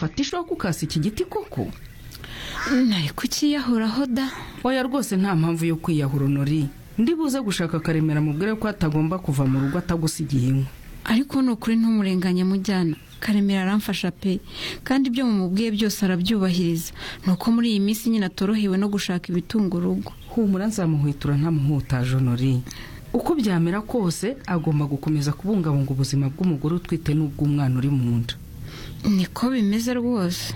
wafata ishobora kukasa iki giti koko ntari kukiyahoraho da oya rwose nta mpamvu yo kwiyahura unori ndibuze gushaka akaremera mubwire ko atagomba kuva mu rugo atagusigiye inkwi ariko ni ukuri ntumurenganye mujyana karemera aramfasha pe kandi ibyo mumubwiye byose arabyubahiriza ni uko muri iyi minsi nyine atorohewe no gushaka ibitunga urugo humura nzamuhwitura ntamuhutaje onori uko byamera kose agomba gukomeza kubungabunga ubuzima bw'umugore utwite n'ubw'umwana uri mu nda niko bimeze rwose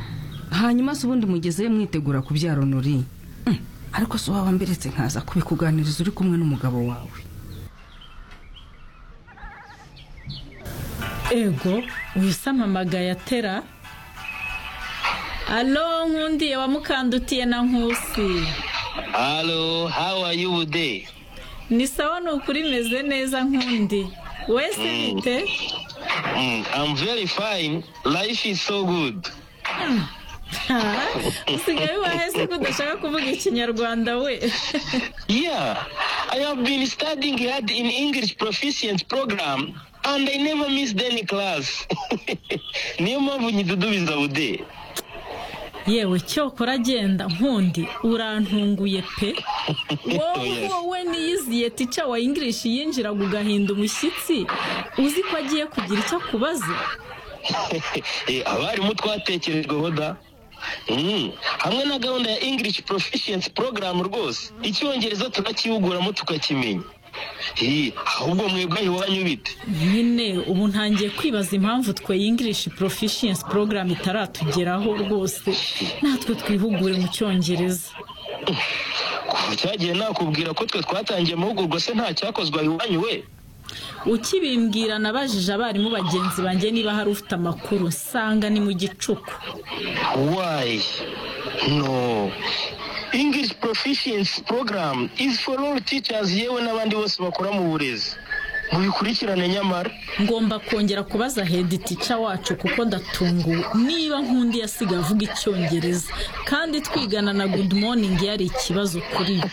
hanyuma se ubundi mugezeyo mwitegura kubyara onori ariko se waba mberetse nkaza kubikuganiriza uri kumwe n'umugabo wawe ego wisamamagaye atera alo nkundiye wamukandutiye na nkusi Hello, how are you today? ni sawa ni ukuri meze neza nkundi wese bite Mm, I'm very fine. Life is so good. Ha? usigaye ubahe se ko udashaka kuvuga ikinyarwanda we Yeah, I have been studying hard in English proficient program and I never missed any class. niyo mpamvu nyidudubiza bude yewe cyokora agenda nkundi urantunguye pe wowe Yes. wowe niyiziye tica wa ingirishi yinjiraga ugahinda umushyitsi uzi ko agiye kugira icyo akubaza Eh, abarimu twatekerejweho da Mm, hamwe na gahunda ya english proficiency program rwose icyongereza turakihuguramo tukakimenya Eh, ahubwo mwebwe iwanyu bite nyine ubu ntangiye kwibaza impamvu twe English Proficiency Program itaratugeraho rwose natwe twihugure mu cyongereza kuva cyagiye nakubwira ko twe twatangiye amahugurwa se nta cyakozwe iwanyu we ukibimbwira nabajije abarimu bagenzi banjye niba hari ufite amakuru nsanga ni mu gicuku Why? No. English Proficiency Program is for all teachers yewe n'abandi bose bakora mu burezi. Mubikurikirane nyamara. ngomba kongera kubaza hedi tica wacu kuko ndatunguwe niba nkundi yasigaye avuga icyongereza kandi twigana na good morning yari ikibazo kuri we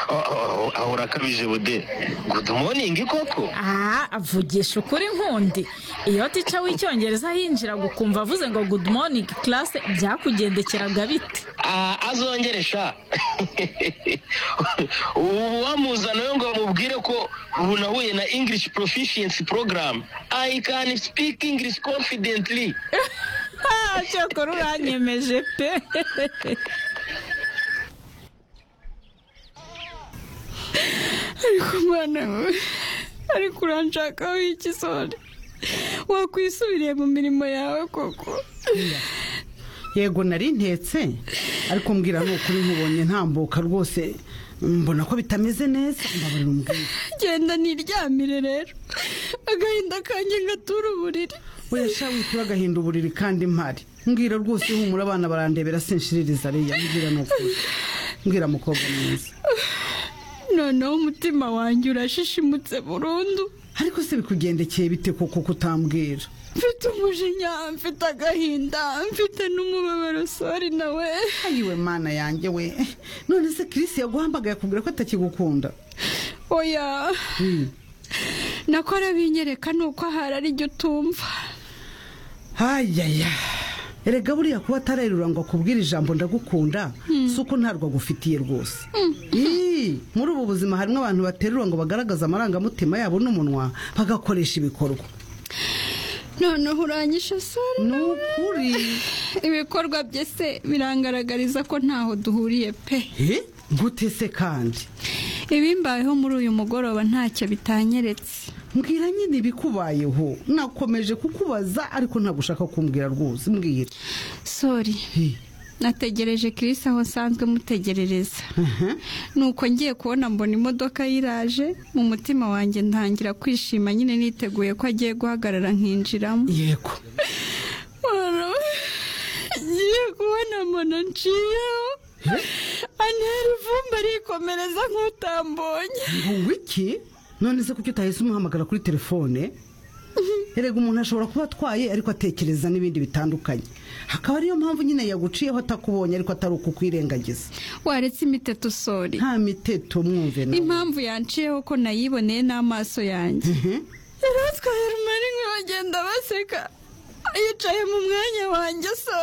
Oh, oh, oh, Ahora akabije bude. Good morning koko. aha avugisha ukuri nkundi iyo tica w'icyongereza yinjiraga ukumva avuze ngo good morning class byakugendekeraga bite Ah, azongere sha. Ubu wamuzana we ngo amubwire ko ubu nahuye na English Proficiency Program. I can speak English confidently. Ah, cyakora uranyemeje pe ariko umwana wawe ariko uranshakaho ikisore wakwisubiriye mu mirimo yawe koko yego nari ntetse ariko mbwira ni ukuri nkubonye ntambuka rwose mbona ko bitameze neza mbabarira umbwira genda niryamire rero agahinda kanjye ngatura uburiri oya sha witura agahinda uburiri kandi mpari mbwira rwose humura abana barandebera sinshiririza ariya mbwira ni ukuri mbwira mukobwa mwiza noneho umutima wanjye urashishimutse burundu ariko se bikugendekeye bite koko kutambwira mfite umujinya mfite agahinda mfite n'umubabaro sori nawe ayiwe mana yanjye we none se kirisi yaguhamagaye akubwira ko atakigukunda oya nako arabinyereka ni uko ahari ari jya utumva hayaya erega buriya kuba atarerura ngo akubwire ijambo ndagukunda si uko ntarwo agufitiye rwose Ii, muri ubu buzima harimo abantu baterura ngo bagaragaze amarangamutima yabo n'umunwa bagakoresha ibikorwa noneho uranyishe sori ni ukuri ibikorwa bye se birangaragariza ko ntaho duhuriye pe Eh, gute se kandi ibimbayeho muri uyu mugoroba ntacyo bitanyeretse mbwira nyine ibikubayeho nakomeje kukubaza ariko ntabwo ushaka kumbwira rwose mbwira sori Eh, nategereje Chris aho nsanzwe mutegerereza aha. nuko ngiye kubona mbona imodoka yiraje mu mutima wanjye ntangira kwishima nyine niteguye ko agiye guhagarara nkinjiramo yego Wara, ngiye kubona mbona nciyeho antera ivumba arikomereza nk'utambonye ngo wiki none se kuki utahise umuhamagara kuri telefone erega umuntu ashobora kuba atwaye ariko atekereza n'ibindi bitandukanye akaba ariyo mpamvu nyine yaguciyeho atakubonye ariko atari ukukwirengagiza waretse imiteto sori nta miteto mwumve nawe impamvu yanciyeho ko nayiboneye n'amaso yanjye Mhm. yari atwaye rumari bagenda baseka yicaye mu mwanya wanjye sora